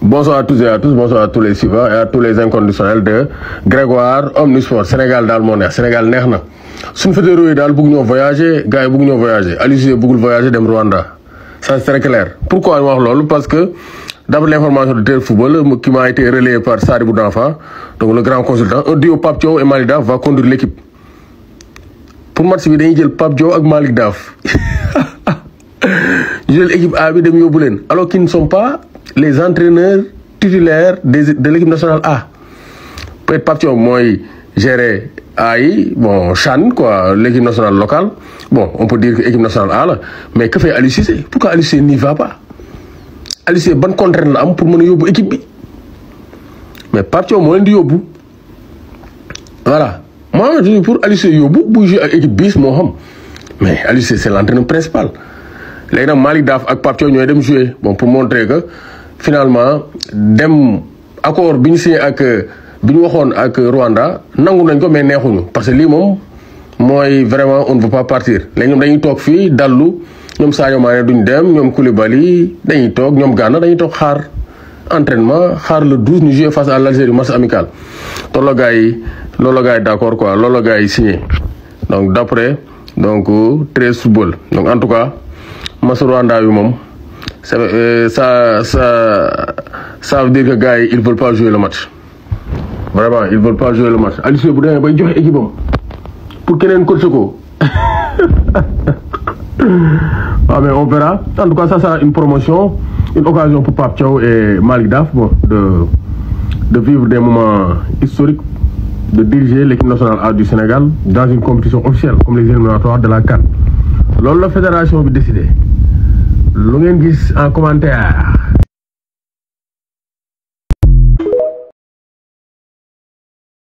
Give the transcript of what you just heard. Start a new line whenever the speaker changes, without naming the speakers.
bonsoir à tous et à tous bonsoir à tous les suivants et à tous les inconditionnels de Grégoire Omnisport Sénégal daal moo neex Sénégal neex na suñu fédéraux yi daal bëgg ñoo voyager gars yi bëgg ñoo voyager Aliou Cissé bëggul voyager dem Rwanda ça c'est très clair pourquoi ma wax loolu parce que d'après l'information de Terre Football qui m'a été relayée par Sadibou Danfa donc le grand consultant un duo Pape Thiaw et Malick Daf va conduire l'équipe pour match bi dañuy jël Pape Thiaw ak Malick Daf ñu jël équipe A bi dem yóbbu leen alors qu'ils ne sont pas les entraîneurs titulaires des de l'équipe nationale A peut-être Pape Thiaw mooy gérer A yi bon CHAN quoi l'équipe nationale locale bon on peut dire que équipe nationale A la mais que fait Aliou Cissé pourquoi Aliou Cissé n'y va pas Aliou Cissé ban contrainte la am pour mën a yóbbu équipe bi mais Pape Thiaw moo leen di yóbbu voilà moi je dis pour Aliou Cissé yóbbu buy jouer ak équipe bis moo xam mais Aliou Cissé c'est l'entraîneur principal léegi nag Malick Daf ak Pape Thiaw ñooy dem jouer bon pour montrer que finalement dem accord bi ñu signé ak bi ñu waxoon ak Rwanda nangu nañ ko mais neexuñu parce que lii moom mooy vraiment on ne veut pas partir léegi ñoom dañuy toog fii dallu ñoom Sadio Mané duñ dem ñoom Koulibaly dañuy toog ñoom Gana dañuy toog xaar entraînement xaar le 12 ñu jouer face à l'Algérie match amical loolu la gars yi loolu la gars yi d'accord quoi loolu la gars yi signé donc d'après donc 13 football donc en tout cas match Rwanda bi moom ça ça ça ça veut dire que gars yi ils veulent pas jouer le match vraiment ils veulent pas jouer le match Aliou Cissé bu demee bay joxe équipe am pour keneen coach ko waaw mais on verra en tout cas ça sera une promotion une occasion pour Pape Thiaw et Malick Daf bon de de vivre des moments historiques de diriger l'équipe nationale A du Sénégal dans une compétition officielle comme les éliminatoires de la CAN loolu la fédération bi décidé lu ngeen gis en commentaire